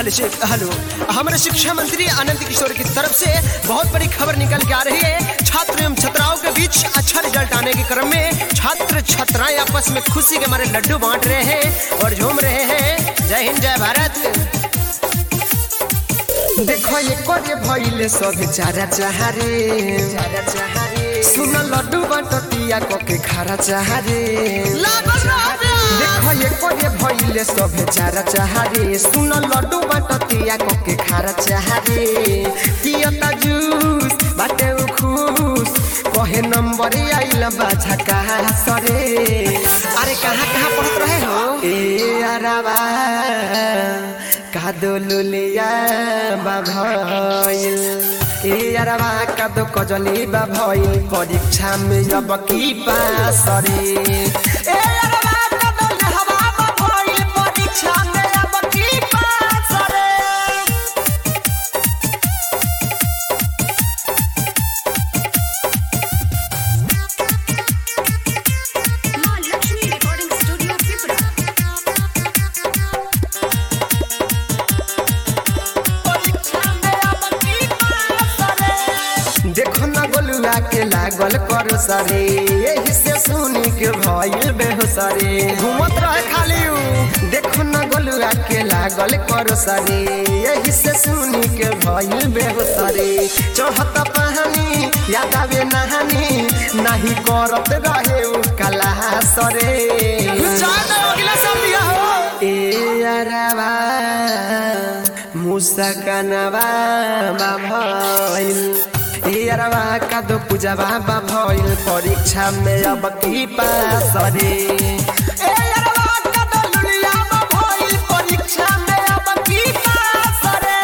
hello Shiv- hello हमारे शिक्षा मंत्री आनंद किशोर की तरफ से बहुत बड़ी खबर निकल के आ रही है छात्र एवं छात्राओं के बीच अच्छा रिजल्ट आने के क्रम में छात्र छात्राएं आपस में खुशी के मारे लड्डू बांट रहे हैं और झूम रहे हैं जय हिंद जय भारत देखो ये कोरे भइले सब चारा चाहरे चारा चाहरे सुन लड्डू बाटतिया को के खारा चाहरे देखो ये कोरे भइले सब चारा चाहरे सुन लड्डू बाटतिया को के खारा चाहरे पियता जूस बाटे उ खुश कहे नंबर आइल बाछा कहा सरे अरे कहाँ कहाँ पढ़त रहे हो ए अरबा कादो लुलिया बाभइल ए अरबा कादो कजली बाभइल परीक्षा में अब की पास रे ए अरबा कादो लहवा बाभइल परीक्षा में अब की पास रे माँ लक्ष्मी रिकॉर्डिंग स्टूडियो त्रिपुरा देखो न गोलुआ के लागल करो सरे यही से सुनी के भइल बेहोसरे घूमत रहे खाली उ देखो न गोलुआ के लागल करो सरे यही से सुनी के भइल बेहोसरे चढ़त पहानी याद आवे नहानी नाही करत रहे उ कला सरे ए अरबा मुसकनवा भइल ए अरबा कादो पूजवा भइल परीक्षा में अब की पास रे ए अरबा कादो लुलिया भइल परीक्षा में अब की पास रे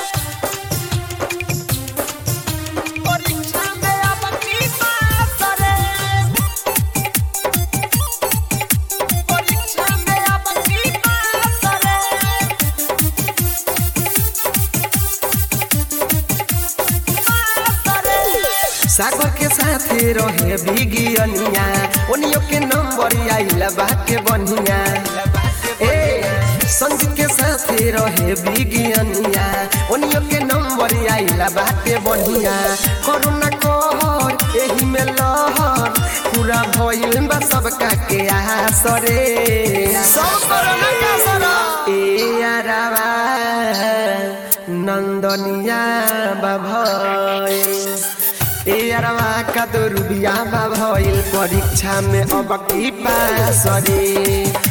परीक्षा में अब की पास रे परीक्षा में अब की पास रे सागर के साथे रहे बिगियनिया ओनियो के नंबर आइला बाटे बनिया ए संजीत के साथे रहे बिगियनिया ओनियो के नंबर आइला बाटे बनिया करुणा कहर एही में लहर पूरा भइल बा सबका के आसरे सब करुणा का सरा ए अरबा नंदनिया बाभइल ए अरवा का तो रुबिया बा भइल परीक्षा में अब की पास रे